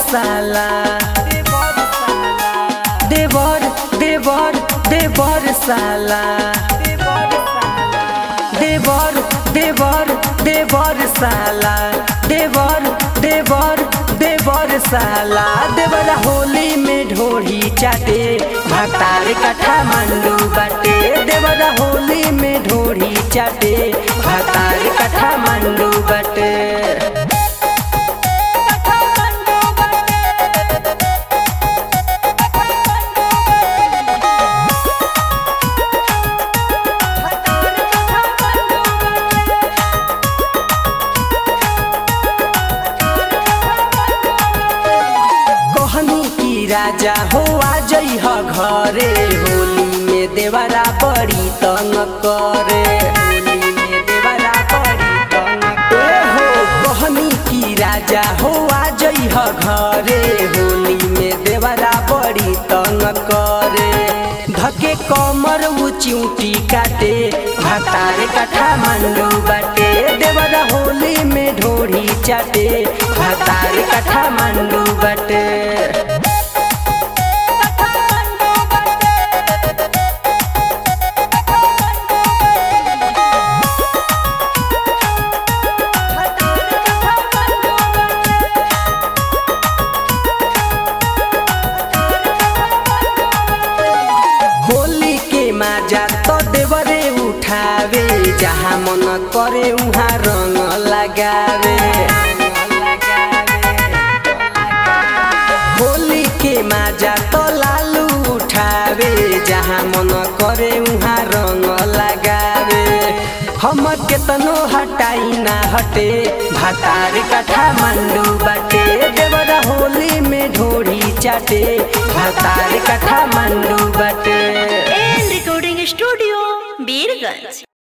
साला देवर देवर देवर साला देवर देवर देवर साला देवर देवर देवर साला देवरा होली में ढोढ़ी चाटे भातार कठा मंडू बाटे देवरा होली में ढोढ़ी चाटे भातार कठा मंडू बाटे कहनी की राजा हो आ जइह घरे होली में देवरा बड़ी तंग करे होली में देवरा बड़ी तंग करे हो कहनी की राजा हो आ जइह घरे होली में देवरा बड़ी तंग करे धके कमर उ चिउटी काटे भातार कठा मंडू बाटे देवरा होली में ढोढ़ी चाटे भातार कठा मंडू बाटे होली के माजा तो देवरे उठावे जहाँ मन करे उहाँ रंग लगावे होली के माजा तो लालू उठावे जहाँ मन करे उहाँ रंग लगावे हम केतनो हटाई ना हटे भातार कठा मंडू बाटे देवरा होली में ढोढ़ी चाटे भातार कठा मंडू बाटे एन रिकॉर्डिंग स्टूडियो बीरगंज